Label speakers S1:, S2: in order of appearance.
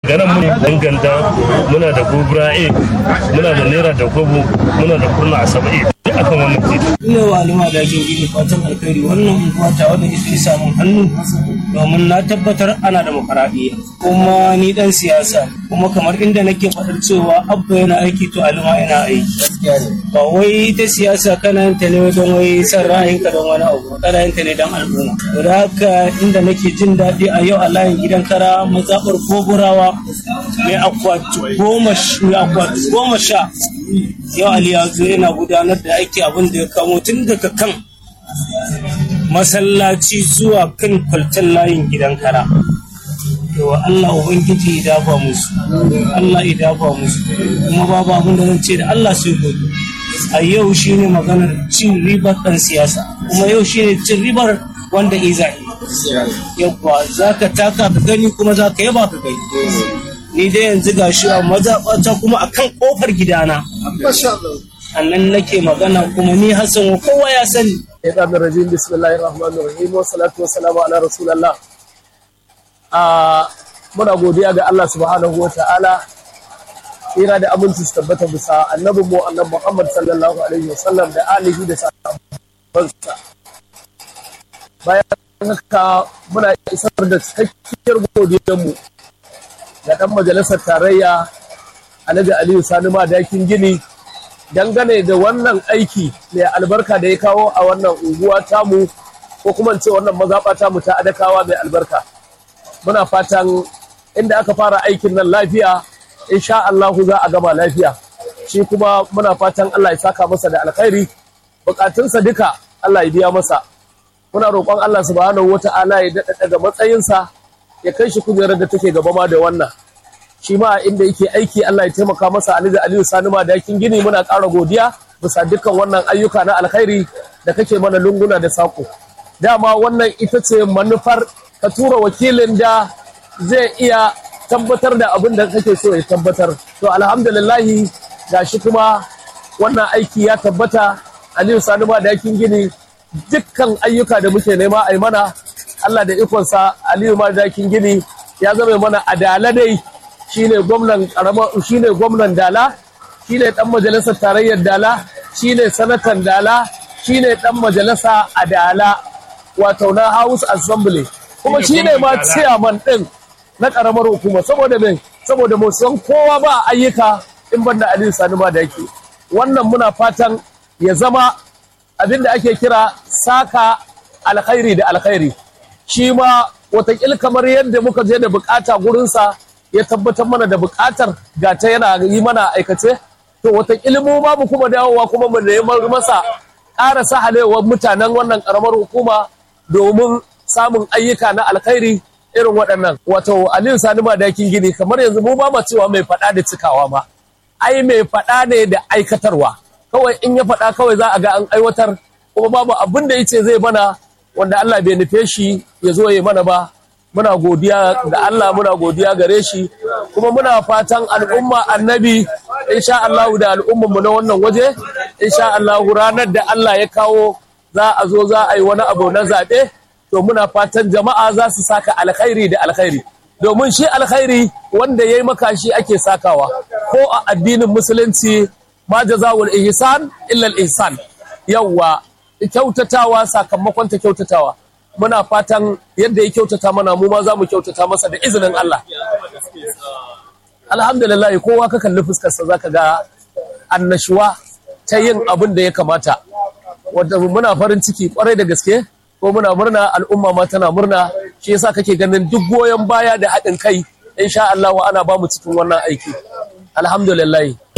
S1: ganin mun danganta muna da gobra a muna da naira da kobo muna da kurna a saba'i duk akan wannan titi
S2: ina wa alima da jin gini fatan alkhairi wannan unguwa ta wanda ita samun hannu domin na tabbatar ana da makaraɗiya kuma ni dan siyasa kuma kamar inda nake faɗar cewa abba yana aiki to alima yana aiki ba wai ita siyasa kana yin ta ne don wai san ra'ayinka don wani abu kana yin ta ne don al'umma da haka inda nake jin daɗi a yau a layin gidan kara mazaɓar goburawa mai akwati goma sha yau ali ya zo yana gudanar da aiki abin da ya kamo tun daga kan masallaci zuwa kan kwaltan layin gidan kara yawa Allah Ubangiji ya dafa musu Allah ya dafa musu kuma babu abin da zan ce da Allah sai gobe a yau shine maganar cin ribar ɗan siyasa kuma yau shine cin ribar wanda iza yabba za ka taka ka gani kuma za ka yaba ka gani ni dai yanzu ga shi a mazaɓata kuma a kan ƙofar gidana a nan nake magana kuma ni hassan kowa ya sani
S3: Shaitan rajim bismillahir rahmanir rahim wa salatu wa salamu ala rasulillah a muna godiya ga Allah subhanahu wa ta'ala tsira da aminci su tabbata bisa annabin mu annabi Muhammad sallallahu alaihi wa sallam da alihi da sahabbansa bayan haka muna isar da cikakkiyar godiyar mu ga dan majalisar tarayya Alhaji Aliyu Sani Madakin Gini dangane da wannan aiki mai albarka da ya kawo a wannan unguwa tamu ko kuma ce wannan mazaɓa tamu ta adakawa mai albarka muna fatan inda aka fara aikin nan lafiya insha Allah za a gama lafiya shi kuma muna fatan Allah ya saka masa da alkhairi bukatunsa duka Allah ya biya masa muna roƙon Allah subhanahu wata'ala ya daɗa daga matsayinsa ya kai shi kujerar da take gaba ma da wannan shi ma inda yake aiki Allah ya taimaka masa Ali da Aliyu Sani ma dakin gini muna ƙara godiya bisa dukkan wannan ayyuka na alkhairi da kake mana lunguna da sako dama wannan ita ce manufar ka tura wakilin da zai iya tabbatar da abin da kake so ya tabbatar to alhamdulillahi gashi kuma wannan aiki ya tabbata Aliyu Sani ma dakin gini dukkan ayyuka da muke nema a mana Allah da ikonsa Aliyu ma dakin gini ya zama mana adala dai shine gwamnan karama shine gwamnan Dala shine dan majalisar tarayyar Dala shine sanatan Dala shine dan majalisa a Dala wato na House Assembly kuma shine ma chairman din na karamar hukuma saboda me saboda mu san kowa ba ayyuka in banda Aliyu Sani ma da yake wannan muna fatan ya zama abinda ake kira saka alkhairi da alkhairi shi ma watakil kamar yadda muka je da bukata gurinsa ya tabbatar mana da bukatar ga ta yana yi mana aikace to wata mu ma mu kuma dawowa kuma mu neman masa ƙara sahalewar mutanen wannan ƙaramar hukuma domin samun ayyuka na alkhairi irin waɗannan wato aliyu sani madakin gini kamar yanzu mu ba ma cewa mai faɗa da cikawa ba ai mai faɗa ne da aikatarwa kawai in ya faɗa kawai za a ga an aiwatar kuma babu abin da yace zai mana wanda Allah bai nufe shi ya zo ya mana ba muna godiya ga Allah muna godiya gare shi kuma muna fatan al'umma annabi insha Allah da al'umman mu na wannan waje insha Allah ranar da Allah ya kawo za a zo za a yi wani abu na zaɓe to muna fatan jama'a za su saka alkhairi da alkhairi domin shi alkhairi wanda ya yi maka shi ake sakawa ko a addinin musulunci ma jazawul ihsan illa al ihsan yawwa kyautatawa sakamakon ta kyautatawa muna fatan yadda ya kyautata mana mu ma za mu kyautata masa da izinin Allah alhamdulillah kowa ka kalli fuskarsa zaka ga annashuwa ta yin abin da ya kamata wanda muna farin ciki kwarai da gaske ko muna murna al'umma ma tana murna shi yasa kake ganin duk goyon baya da haɗin kai insha Allah ana ba mu cikin wannan aiki alhamdulillah